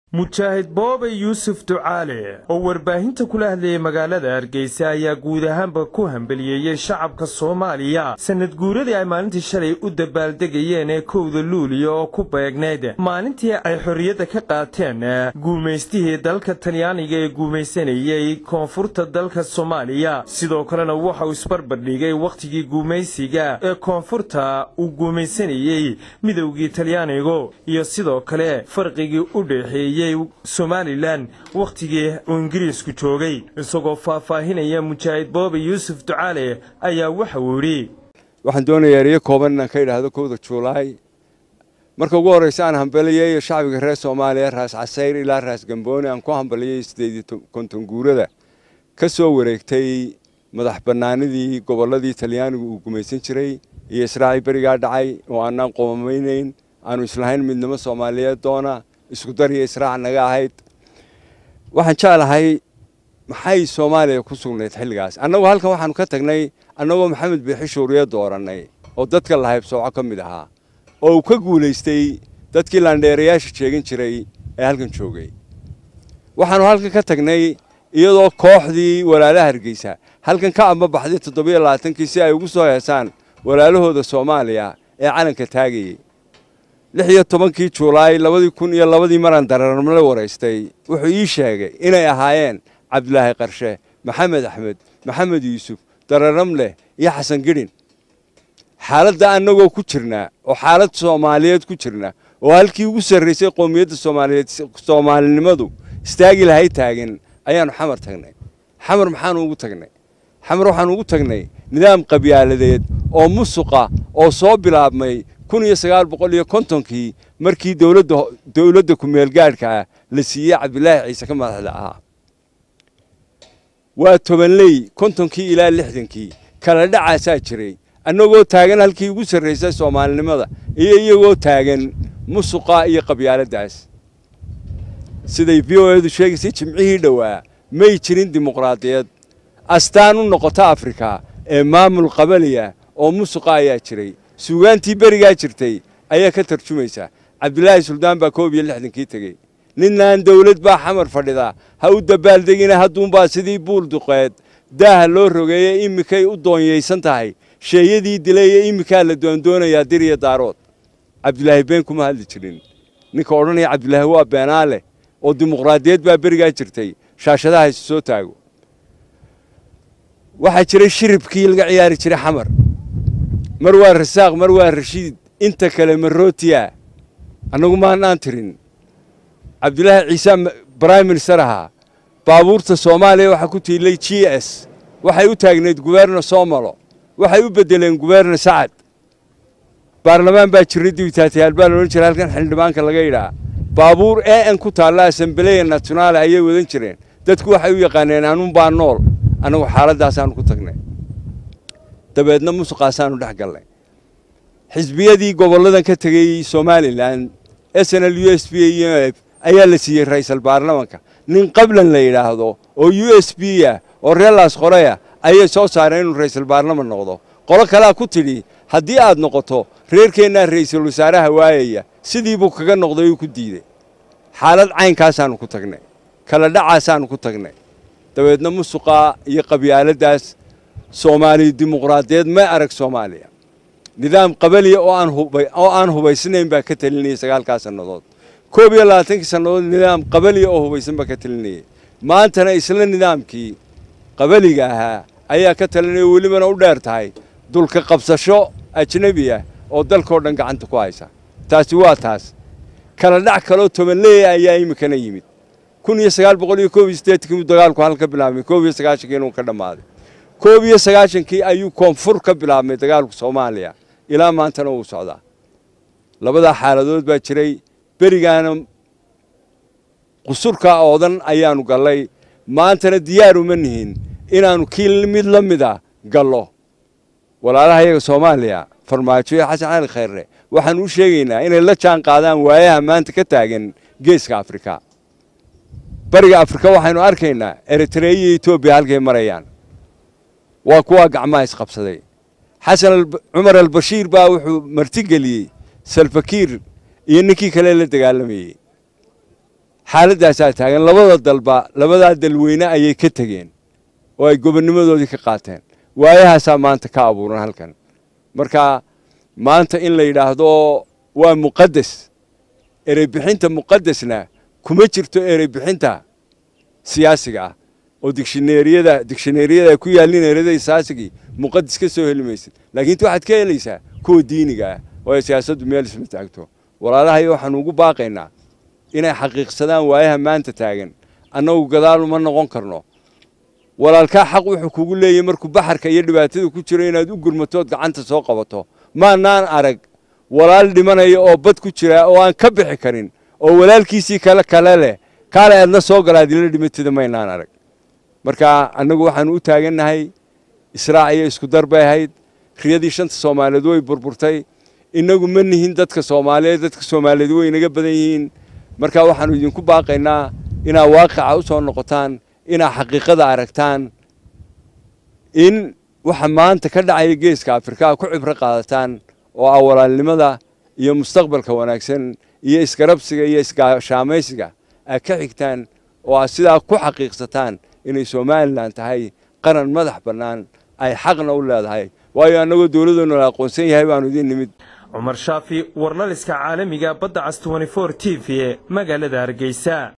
mujaahid boobe yuusuf ducaale oo warbaahinta kula hadlayay magaalada hargeysa ayaa guud ahaanba ku hambeliyeeyey shacabka soomaaliya sanad guuradii ay maalintii shalay u dabaaldegayeen ee kowda luuliya oo ku beegnayd maalintii ay xorriyadda ka qaateen guumaystihii dalka talyaaniga ee guumaysanayey koonfurta dalka soomaaliya sidoo kalena waxa uu isbarbardhigay wakhtigii guumaysiga ee koonfurta uu guumaysanayey midowgii talyaanigu iyo sidoo kale farqigii u dhexeeyey somalilan wakhtigii uu ingiriisku joogay isagoo faahfaahinaya mujaahid boobe yuusuf ducaale ayaa waxa uu yidhi waxaan doonayaa eriyo kooban inaan ka idhaahdo kowda juulaay marka ugu horreysa aan hambaliyeeyo shacbiga reer soomaaliya raas casayr ilaa raas gambooni aan ku hambaliyey siddeed konton guurada ka soo wareegtay madax bannaanidii gobolladii talyaanigu uu gumaysan jiray iyo israaci berigaa dhacay oo aanaan qomamaynayn aanu islahayn midnimo soomaaliyeed doona isku dariyo israac naga ahayd waxaan jeclahay maxay soomaaliya ku sugnayd xilligaas annagu halkan waxaanu ka tagnay annagoo maxamed biixi shuuriye doorannay oo dadka lahaybsooco ka mid ahaa oo uu ka guulaystay dadkii laandheerayaasha sheegin jiray ee halkan joogay waxaanu halkan ka tagnay iyadoo kooxdii walaalaha hargeysa halkan ka ambabaxday toddobiyo labaatankii si ay ugu soo heesaan walaalahooda soomaaliya ee calanka taagayey lix iyo tobankii juulaay labadii kun iyo labadii maraan dararmale waraystay wuxuu ii sheegay inay ahaayeen cabdilaahi qarshe maxamed axmed maxamed yuusuf dararamleh iyo xasan gidhin xaaladda annagoo ku jirnaa oo xaalad soomaaliyeed ku jirna oo halkii ugu sarraysay qowmiyadda soomaaliyeed soomaalinimadu istaagi lahay taagan ayaannu xamar tagnay xamar maxaanu ugu tagnay xamar waxaanu ugu tagnay nidaam qabyaaladeed oo musuqa oo soo bilaabmay kun iyo sagaal boqol iyo kontonkii markii dowladda dowladda ku-meelgaadhka ah la siiyey cabdilaahi ciise ka madaxda ahaa waa tobanley kontonkii ilaa lixdankii kala dhacaasaa jiray annagoo taagan halkii ugu sarraysay soomaalinimada iyo iyagoo taagan musuqa iyo qabyaaladdaas siday v o edu sheegaysay jimcihii dhowaa may jirin dimuqraadiyad astaan u noqota afrika ee maamul qabaliya oo musuqa ayaa jiray suugaantii berigaa jirtay ayaa ka tarjumaysa cabdilaahi suldaan baa koob iyo lixdankii tegey ninaan dawlad baa xamar fadhida ha u dabaaldegina hadduunbaa sidii buul duqeed daaha loo rogeeye iminkay u doonyaysan tahay sheeyadii dilaye iminkaa la doondoonayaa dir iyo daarood cabdilaahi been kuma hadli jirin ninka odhanaya cabdilaahi waa beenaale oo dimuqraadiyad baa berigaa jirtay shaashadaha isu soo taago waxaa jiray shiribkii laga ciyaari jiray xamar mar waa rasaaq mar waa rashiid inta kale marootiya annagu maanaan tirin cabdilaahi ciise brime minister ahaa baabuurta soomaaliya waxaa ku tiilay g s waxay u taagnayd guberna somalo waxay u beddeleen guberna sacad baarlamaan baa jiray dibitaatayaal baa loodhan jiray halkan xildhibaanka laga yidhaa baabuur e n ku taalla asambeleya nationaale ayay wadan jireen dadku waxay u yaqaaneen anuun baa nool annagu xaaladaasaanu ku tagnay dabeedna musuqaasaanu dhex gallay xisbiyadii gobolladan ka tegey somalilan s n l u s b iyo f ayaa la siiyey ra'iisal baarlamanka nin qablan la yidhaahdo oo u s b ah oo reelaas qoreya ayay soo saareen inuu ra'iisal baarlaman noqdo qolo kalea ku tidhi haddii aad noqoto reerkeennaa ra'iisul wasaaraha waayaya sidii buu kaga noqday uu ku diidey xaalad caynkaasaannu ku tagnay kala dhacaasaannu ku tagnay dabeedna musuqaa iyo qabyaaladdaas soomaaliya dimuqraadiyeed may arag soomaaliya nidaam qabaliya oo aan hubaysnayn baa ka talinayay sagaalkaa sannadood koob iyo labaatankii sannadood nidaam qabaliya oo hubaysan baa ka talinayay maantana isla nidaamkii qabaliga ahaa ayaa ka talinaya welibana u dheer tahay dulka qabsasho ajnebi ah oo dalkao dhan gacanta ku haysa taasi waa taas kala dhac kaloo tobanleeya ayaa iminkana yimid kun iyo sagaal boqol iyo koob iyo siddeetankii dagaalku halka bilaabmay koob iyo sagaashankii inuu ka dhammaaday koob iyo sagaashankii ayuu koonfur ka bilaabmay dagaalku soomaaliya ilaa maantana wuu socdaa labadaa xaaladood baa jiray berigaana qusurka oodan ayaannu gallay maantana diyaar uma nihin inaannu kii mid la mida gallo walaalaha iyaga soomaaliya farmaajo iyo xasan cali khayrre waxaanu u sheegaynaa inay la jaan qaadaan waayaha maanta ka taagan geeska afrika bariga afrika waxaynu arkaynaa eritreya iyo etoobiya halkay marayaan waa kuwaa gacmaha isqabsaday xasan cumar albashiir baa wuxuu martigeliyey salfakiir iyo ninkii kale la dagaalamayey xaaladdaasaa taagan labada dalba labadaa dalweyne ayay ka tegeen oo ay gobonnimadoodii ka qaateen waayahaasaa maanta ka abuuran halkan marka maanta in la yidhaahdo waa muqaddes ereybixinta muqaddesna kuma jirto ereybixinta siyaasiga ah oo digshineeriyada digshineeriyada ku yaallin ereyada siyaasigii muqaddes ka soo heli maysid laakiin inta waxaad ka helaysaa kuwa diiniga ah oo ay siyaasaddu meel isma taagto walaalahayo waxaanu ugu baaqaynaa inay xaqiiqsadaan waayaha maanta taagan annagu gadaal uma noqon karno walaalkaa xaq wuxuu kugu leeyahy markuu baxarka iyo dhibaatada ku jiro inaad u gurmatood gacanta soo qabato maanaan arag walaal dhimanaya oo bad ku jira oo aan ka bixi karin oo walaalkiisii kale kale leh kaale aadna soo gala adila dhimatida maynaan arag marka annagu waxaanu u taagannahay israac iyo isku dar bay ahayd riyadii shanta soomaaliyeed way burburtay innagu ma nihin dadka soomaaliyeed dadka soomaaliyeed way inaga badan yihiin marka waxaanu idinku baaqaynaa inaad waaqica u soo noqotaan inaad xaqiiqada aragtaan in waxa maanta ka dhacaya geeska afrika ku cibro qaadataan oo ah walaalnimada iyo mustaqbalka wanaagsan iyo isgarabsiga iyo isgaashaamaysiga aad ka xigtaan oo aad sidaa ku xaqiiqsataan inay somalilan tahay qaran madax bannaan ay xaqna u leedahay waayo annagoo dowladdoona la aqoonsan yahay baanu idiin nimid cumar shaafi warlaliska caalamiga badda cas t t v magaalada hargeysa